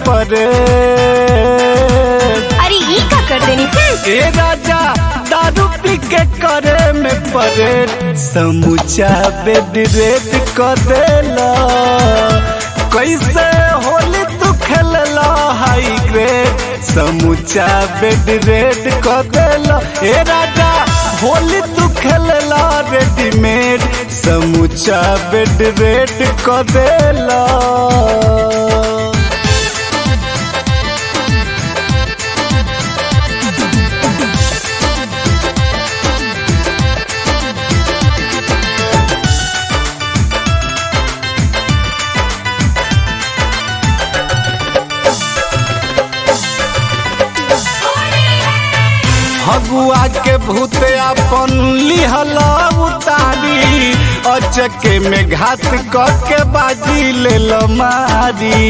परे अरे ई का कर देनी हम्म। ए राजा दारू पी के करे में परे समूचा बेड रेड कर देला कैसे होली तू खेलला हाई ग्रेड समूचा बेड रेड कर देला ए राजा होली तू खेलला रेडीमेड समूचा बेड रेड कर देला फगुआ के भूत अपन लिहला उतारी अचके में घात के बाजी ले मारी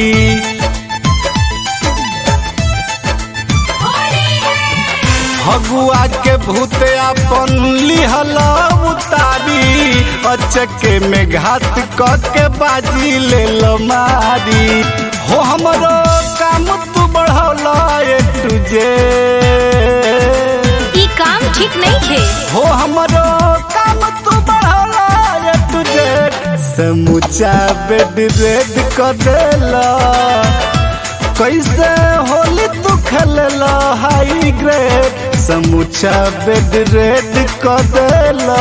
फगुआ के भूत अपन लिहला उतारी अचके में घात के बाजी ले मारी हो हमरो काम तू बढ़ौला ए तुझे ई काम ठीक नहीं है हो हमरो काम तू बढ़ौला रे तुझे समूचा बेड रेड कर देला कैसे होली तू खेलला हाई ग्रेड समूचा बेड रेड कर देला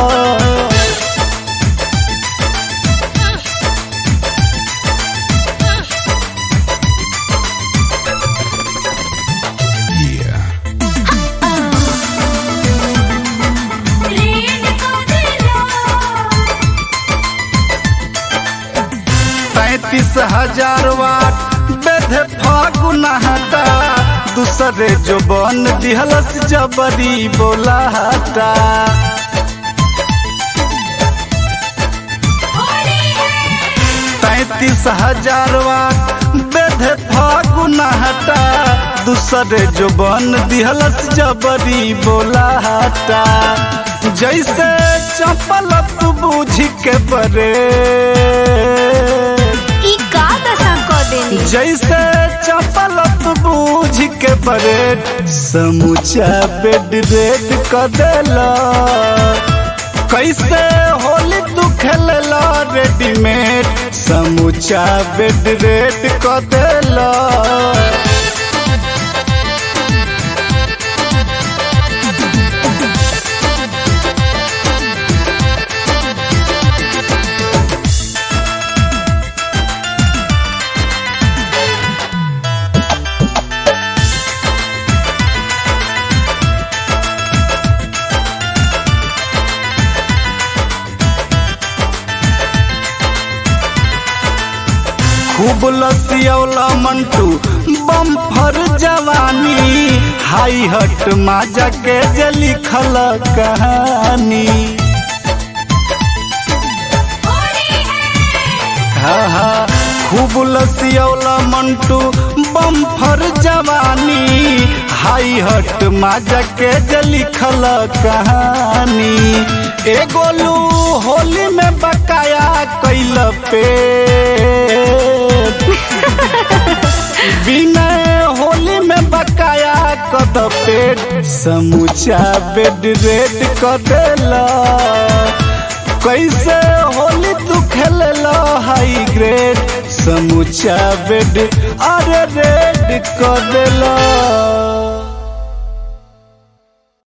पैतीस हजार वाट बेधे फागुना हटा दूसरे जो बन दिहलस जबरी बोला हटा पैतीस हजार वाट बेधे फागुना हटा दूसरे जो बन दिहलस जबरी बोला हटा जैसे चपल तू बूझ के परे ई का दशा कर देनी जैसे चपल तू बूझ के परेड समूचा बेड रेड कर देला कैसे होली तू खेलला रेडीमेड समूचा बेड रेड कर देला खूब लसियौला मंटू बम्फर जवानी हाई हट माजा के जे लिखल कहानी हाँ हाँ खूब लसियौला मंटू बम्फर जवानी हाई हट माजा के जे लिखल कहानी ए गोलू होली में बकाया कैल पे बिना होली में बकाया कद पेट समूचा बेड रेड कर देला कैसे होली तू खेलला हाई ग्रेड समूचा बेड अरे रेड कर देला